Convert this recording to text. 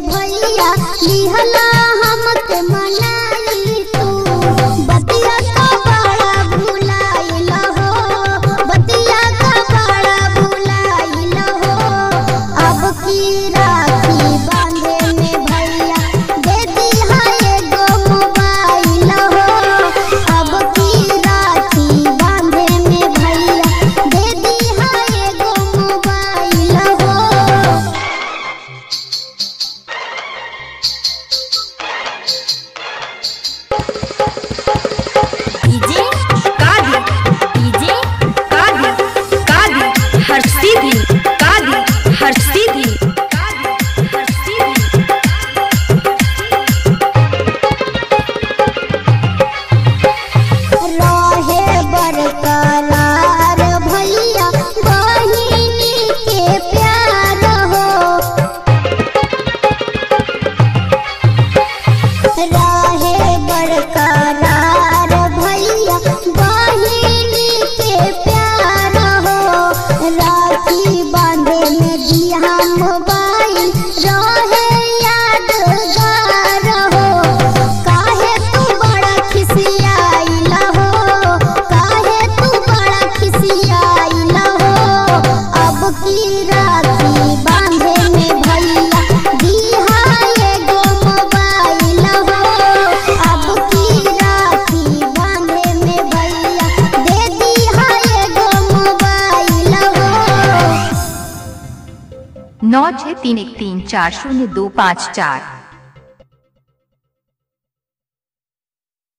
में भैया लिहला हमके मनाई तू बतिया का बड़ा भुलाइल हो बतिया का बड़ा भुलाइल हो अब की राखी बांधे में भैया दे दिहा एगो मोबाइल हो अब की राखी बांधे में भैया दे दिहा एगो मोबाइल हो डीजे कादी डीजे कादी कादी हर सीधी कादी हर सीधी कादी हर सीधी रहे बरकरार भैया बहिनी के प्यार हो रहे बरकरार भैया बहिनी के प्यार हो राखी बांधे में दिया मोबाइल रहे यादगार हो काहे तू बड़ा खिसियाइल हो काहे तू बड़ा खिसियाइल हो अब की राखी बांधे में भैया दिहा एगो मोबाइल हो अब की राखी बांधे में भैया दे दिहा एगो मोबाइल हो नौ छः तीन एक तीन चार शून्य दो पाँच चार